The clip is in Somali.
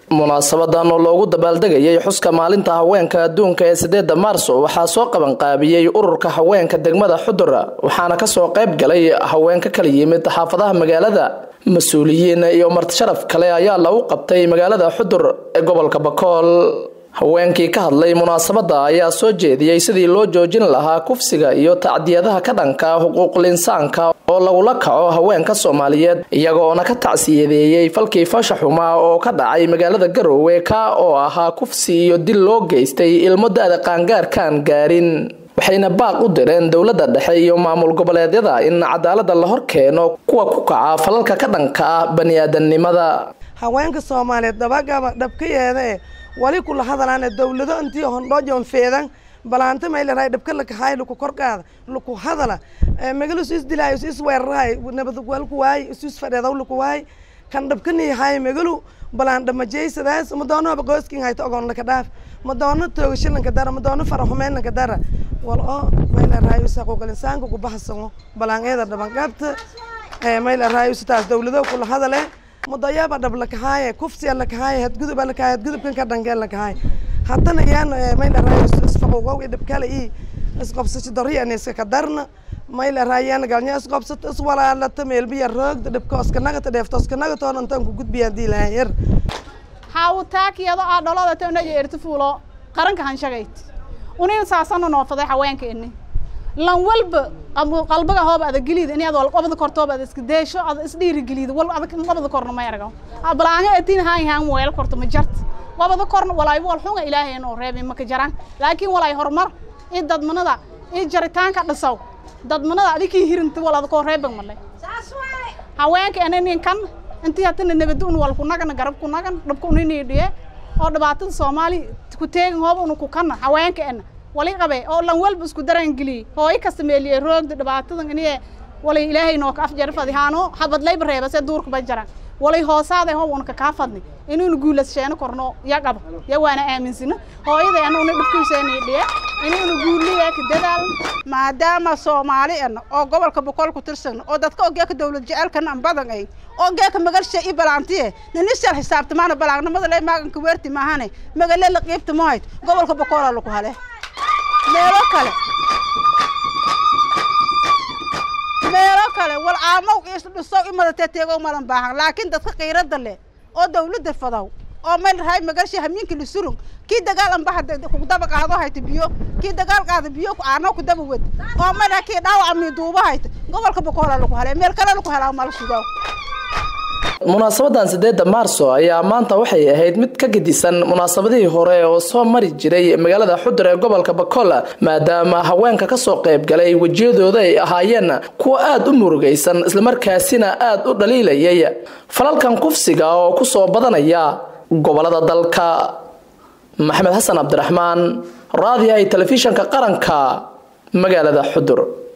munaasabadan oo loogu dabaaldegayay xuska maalinta haweenka adduunka ee sideeda maarso waxaa soo qabanqaabiyey ururka haweenka degmada xudur waxaana kasoo qayb galay haween ka kala yimid xaafadaha magaalada mas-uuliyiin iyo martisharaf kale ayaa lagu qabtay magaalada xudur ee gobolka bakool haweenkii ka hadlay munaasabada ayaa soo jeediyey sidii loo joojin lahaa kufsiga iyo tacdiyadaha ka dhanka xuquuqul insaanka oo lagula kaco haweenka soomaaliyeed iyagoona ka tacsiyadeeyey falkii fasha xumaa oo ka dhacay magaalada garoowe ka oo ahaa kufsi iyo dil loo geystay ilmo da-da qaangaarkaan gaarin waxayna baaq u direen dowladda dhexe iyo maamul goboleedyada in cadaalada la hor keeno kuwa ku kaca falalka ka dhanka ah bani-aadamnimada haweenka soomaaliyeed dabagaba dhabkayeeda e wali kula hadalaane dowlado intii hondhoojon feedan balaanta mayleray dhabka lakahaay laku korqaada laku hadala magalu is isdilaayo is isweerarahay nabad walku waay is isfadheedaw laku waay kan dhabkaniyahay magalu balaan dhamajeysadaas madoonoba qoyskin hayta ogoon laka dhaaf madoono toogasho lanka dara madoono faraxumeyn lanka dara wal oo mayleray saquuqal insaanka kubaxsano balaan eeda dhabanqabta mayleray taas dowlado kula hadale mudayaba dhab lakahaaye kufsiya lakahaaye hadguduba lakahaye hadgudubkan ka dhankeen lakahaye haddana yaan mayleray isfaquuqow dhabkale i isqobsasho doriyan iskaka darna mayleray yaan galnya isqobsato iswalaalata meelbiya roogda dhabka oskanagata dheefta oskanagatoon intaan ku gudbiya hadii lahaan yar hawtaakiyado aa dholada tanaja erti fuulo qaranka hanshagayd unin saasana noofaday haweenkeeni lan walba qalbiga hooba ada gelida in ad wal qabada kortooba ada iska deesho ada isdhiiri gelida wal ada qabada korna ma yargo balaanga atin haan haan weel korto ma jart qabada korna walaay wal xunga ilaahay inuu reebay ma ka jaraan laakiin walaay horumar in dadmanada in jaritaanka dhisaw dadmanada adikii hirinta wal ada koo reeban malay haweenka ananin kan intii hatana nabad un wal ku nagan garab ku nagan dhabka unini dhiye oo dhibaatada soomaali ku teegin hooba unu ku kana haweenka ana wali qabe oo lan walba isku daraan geliyey hooyo kasta meeliyey roogda dhibaatadan iniye walay ilaahay noo ka afjari fadihaano habadlayba reeba se duurka ba jaran walay hoosaaday hoob una kakaa fadni inuuna guulasheeno korno ya qaba ya waana aaminsina hooyaday anuuna dhibkiiseeni dhiye inuuna guuliya ka dadaalan maadaama soomaali ana oo gobolka boqol ku tirsan oo dadka ogeeka dawlad jecelkan an badan ay ogeeka magalshe i balaantiye nanisal xisaabtamaana balaanimada le maaganka weerti maahane magale la qiibta mahayd gobolka boqola laku hale meelo kale meelo kale wal caamow isdhisow imadate teegow madan baahan laakiin dadka qiirada leh oo dawladda fadaw oo meel rahay magalsha hamiinka la surug kii dagaal anbaha kudaba qaado hayta biyo kii dagaal qaada biyo caano kudaba wed oo meel kii dhaawaca miiduuba hayta gobolka boqoola lagu helay meel kale lagu helaa mala sugaa munaasabadan sideeda maarso ayaa maanta waxay ahayd mid ka gedisan munaasabadihii hore oo soo mari jiray magaalada xudur ee gobolka bakool maadaama haweenka kasoo qayb galay wejiyadooda ay ahaayeen kuwa aada u murugaysan islamarkaasina aada u dhaliilayay falalkan kufsiga oo kusoo badanaya gobolada dalka maxamed xasan cabdiraxmaan raadiyahay telefishanka qaranka magaalada xudur